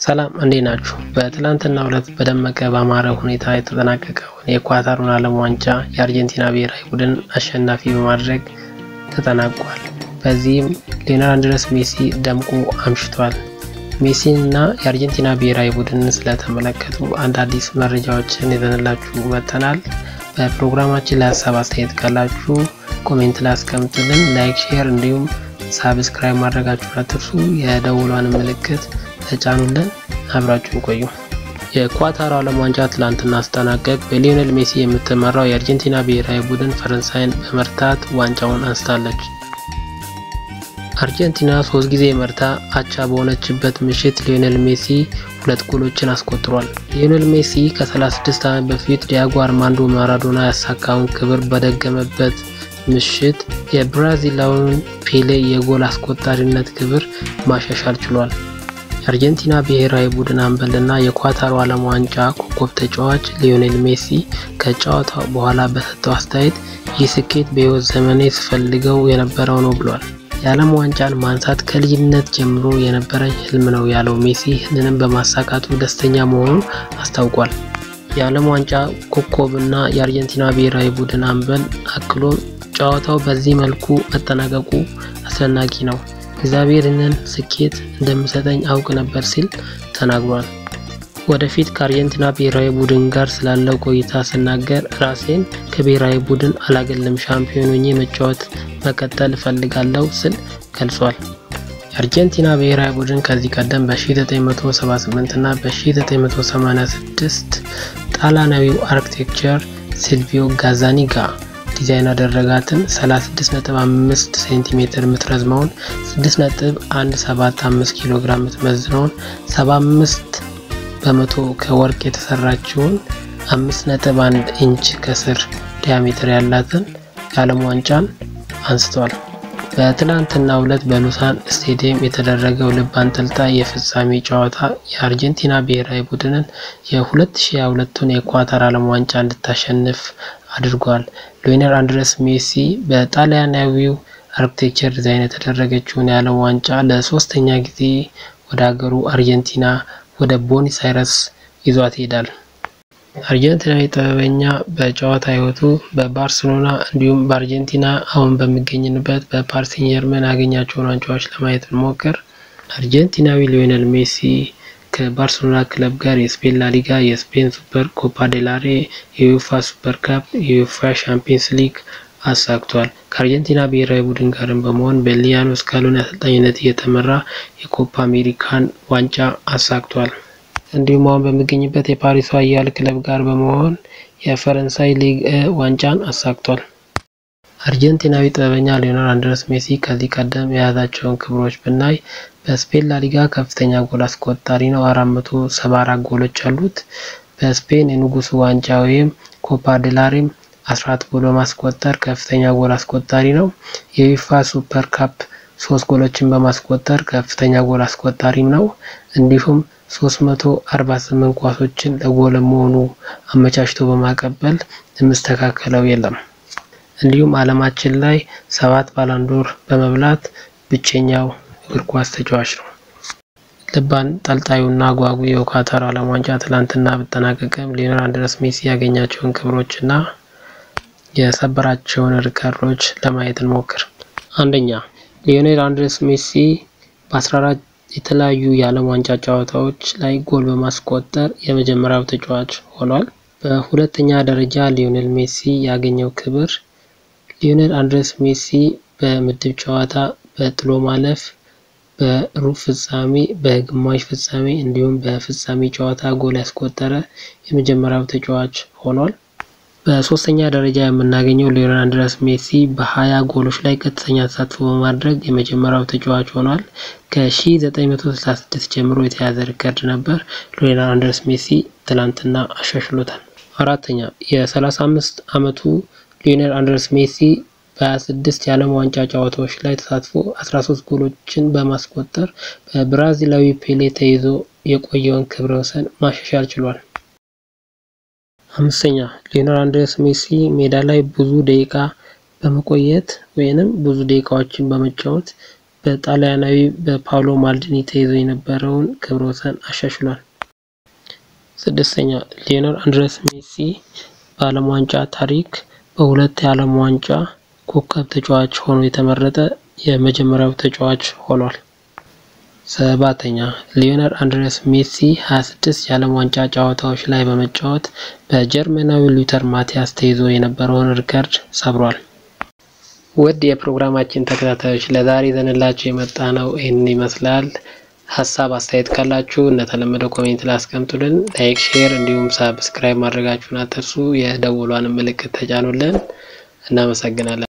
ሰላም እንዴት ናችሁ? በትላንትናው ዕለት በደመቀ ባማረ ሁኔታ የተጠናቀቀውን የኳታሩን ዓለም ዋንጫ የአርጀንቲና ብሔራዊ ቡድን አሸናፊ በማድረግ ተጠናቋል። በዚህም ሊዮኔል አንድሬስ ሜሲ ደምቆ አምሽቷል። ሜሲን እና የአርጀንቲና ብሔራዊ ቡድንን ስለተመለከቱ አንድ አዲስ መረጃዎችን ይዘንላችሁ መጥተናል። በፕሮግራማችን ላይ ሀሳብ አስተያየት ካላችሁ ኮሜንት ላይ አስቀምጡልን። ላይክ፣ ሼር እንዲሁም ሳብስክራይብ ማድረጋችሁን አትርሱ። የደውሏን ምልክት ተጫኑልን። አብራችሁን ቆዩ። የኳታር ዓለም ዋንጫ ትላንትና አስጠናቀቅ በሊዮኔል ሜሲ የምትመራው የአርጀንቲና ብሔራዊ ቡድን ፈረንሳይን በመርታት ዋንጫውን አንስታለች። አርጀንቲና ሶስት ጊዜ መርታ አቻ በሆነችበት ምሽት ሊዮኔል ሜሲ ሁለት ጎሎችን አስቆጥሯል። ሊዮኔል ሜሲ ከ36 ዓመት በፊት ዲያጎ አርማንዶ ማራዶና ያሳካውን ክብር በደገመበት ምሽት የብራዚላዊውን ፔሌ የጎል አስቆጣሪነት ክብር ማሻሻል ችሏል። የአርጀንቲና ብሔራዊ ቡድን አምበልና የኳታሩ ዓለም ዋንጫ ኮከብ ተጫዋች ሊዮኔል ሜሲ ከጨዋታው በኋላ በሰጠው አስተያየት ይህ ስኬት በሕይወት ዘመኔ ስፈልገው የነበረው ነው ብሏል። የዓለም ዋንጫን ማንሳት ከልጅነት ጀምሮ የነበረኝ ህልም ነው ያለው ሜሲ ይህንንም በማሳካቱ ደስተኛ መሆኑን አስታውቋል። የዓለም ዋንጫ ኮከብና የአርጀንቲና ብሔራዊ ቡድን አምበል አክሎም ጨዋታው በዚህ መልኩ መጠናቀቁ አስደናቂ ነው እግዚአብሔር ይህንን ስኬት እንደሚሰጠኝ አውቅ ነበር ሲል ተናግሯል። ወደፊት ከአርጀንቲና ብሔራዊ ቡድን ጋር ስላለው ቆይታ ስናገር ራሴን ከብሔራዊ ቡድን አላገልም፣ ሻምፒዮን ሆኜ መጫወት መቀጠል እፈልጋለሁ ስል ገልጿል። የአርጀንቲና ብሔራዊ ቡድን ከዚህ ቀደም በ1978 እና በ1986 ጣሊያናዊው አርክቴክቸር ሲልቪዮ ጋዛኒጋ ዲዛይን ያደረጋትን 36.5 ሴንቲሜትር የምትረዝመውን 6.175 ኪሎ ግራም የምትመዝነውን 75 በመቶ ከወርቅ የተሰራችውን 5.1 ኢንች ከስር ዲያሜትር ያላትን የዓለም ዋንጫን አንስቷል። በትላንትናው ዕለት በሉሳን ስቴዲየም የተደረገው ልብ አንጠልጣይ የፍጻሜ ጨዋታ የአርጀንቲና ብሔራዊ ቡድንን የ2022ቱን የኳታር ዓለም ዋንጫ እንድታሸንፍ አድርጓል። ሊዮኔል አንድሬስ ሜሲ በጣሊያናዊው አርክቴክቸር ዲዛይን የተደረገችውን የዓለም ዋንጫ ለሶስተኛ ጊዜ ወደ ሀገሩ አርጀንቲና ወደ ቦኒስ አይረስ ይዟት ይሄዳል። አርጀንቲናዊ ጥበበኛ በጨዋታ ሕይወቱ በባርሴሎና እንዲሁም በአርጀንቲና አሁን በሚገኝበት በፓሪስ ሴን ጀርመን ያገኛቸውን ዋንጫዎች ለማየት ብንሞክር አርጀንቲናዊ ሊዮኔል ሜሲ ከባርሴሎና ክለብ ጋር የስፔን ላሊጋ፣ የስፔን ሱፐር ኮፓ ዴላሬ፣ የዩፋ ሱፐር ካፕ፣ የዩፋ ሻምፒየንስ ሊግ አሳክቷል። ከአርጀንቲና ብሔራዊ ቡድን ጋርም በመሆን በሊያኖ ስካሎኒ አሰልጣኝነት እየተመራ የኮፓ አሜሪካን ዋንጫ አሳክቷል። እንዲሁም አሁን በሚገኝበት የፓሪሱ ኃያል ክለብ ጋር በመሆን የፈረንሳይ ሊግ ዋንጫን አሳክቷል። አርጀንቲናዊ ጥበበኛ ሊዮኔል አንድሬስ ሜሲ ከዚህ ቀደም የያዛቸውን ክብሮች ብናይ በስፔን ላሊጋ ከፍተኛ ጎል አስቆጣሪ ነው። አራት መቶ ሰባ አራት ጎሎች አሉት። በስፔን የንጉሱ ዋንጫ ወይም ኮፓ ዴላሬም አስራት ጎል በማስቆጠር ከፍተኛ ጎል አስቆጣሪ ነው። የዩፋ ሱፐር ካፕ ሶስት ጎሎችን በማስቆጠር ከፍተኛ ጎል አስቆጣሪም ነው። እንዲሁም 348 ኳሶችን ለጎል መሆኑ አመቻችቶ በማቀበል የምስተካከለው የለም። እንዲሁም ዓለማችን ላይ ሰባት ባላንዶር በመብላት ብቸኛው እግር ኳስ ተጫዋች ነው። ልብ አንጠልጣዩና አጓጉ የኳታር ዓለም ዋንጫ ትላንትና ብጠናቀቅም ሊዮኔል አንድሬስ ሜሲ ያገኛቸውን ክብሮችና የሰበራቸውን ሪከርዶች ለማየት እንሞክር። አንደኛ ሊዮኔል አንድሬስ ሜሲ በ14 የተለያዩ የዓለም ዋንጫ ጨዋታዎች ላይ ጎል በማስቆጠር የመጀመሪያው ተጫዋች ሆኗል። በሁለተኛ ደረጃ ሊዮኔል ሜሲ ያገኘው ክብር ሊዮኔል አንድሬስ ሜሲ በምድብ ጨዋታ በጥሎ ማለፍ፣ በሩብ ፍጻሜ፣ በግማሽ ፍጻሜ እንዲሁም በፍጻሜ ጨዋታ ጎል ያስቆጠረ የመጀመሪያው ተጫዋች ሆኗል። በሶስተኛ ደረጃ የምናገኘው ሊዮኔል አንድሬስ ሜሲ በሀያ ጎሎች ላይ ቀጥተኛ ተሳትፎ በማድረግ የመጀመሪያው ተጫዋች ሆኗል። ከ1966 ጀምሮ የተያዘ ሪከርድ ነበር። ሊዮኔል አንድሬስ ሜሲ ትላንትና አሻሽሎታል። አራተኛ የ35 ዓመቱ ሊዮኔል አንድሬስ ሜሲ በ26 የዓለም ዋንጫ ጨዋታዎች ላይ ተሳትፎ 13 ጎሎችን በማስቆጠር በብራዚላዊ ፔሌ ተይዞ የቆየውን ክብረ ወሰን ማሻሻል ችሏል። አምስተኛ ሊዮኔል አንድሬስ ሜሲ ሜዳ ላይ ብዙ ደቂቃ በመቆየት ወይንም ብዙ ደቂቃዎችን በመጫወት በጣሊያናዊ በፓውሎ ማልዲኒ ተይዞ የነበረውን ክብረ ወሰን አሻሽሏል። ስድስተኛ ሊዮኔል አንድሬስ ሜሲ በዓለም ዋንጫ ታሪክ በሁለት የዓለም ዋንጫ ኮከብ ተጫዋች ሆኖ የተመረጠ የመጀመሪያው ተጫዋች ሆኗል። ሰባተኛ ሊዮኔል አንድሬስ ሜሲ 26 የዓለም ዋንጫ ጨዋታዎች ላይ በመጫወት በጀርመናዊ ሉተር ማቲያስ ተይዞ የነበረውን ሪከርድ ሰብሯል። ውድ የፕሮግራማችን ተከታታዮች ለዛሬ ይዘንላችሁ የመጣ ነው ይህንን ይመስላል። ሀሳብ አስተያየት ካላችሁ እንደተለመደው ኮሜንት ላይ አስቀምጡልን። ላይክ፣ ሼር እንዲሁም ሳብስክራይብ ማድረጋችሁን አትርሱ። የደወሏን ምልክት ተጫኑልን። እናመሰግናለን።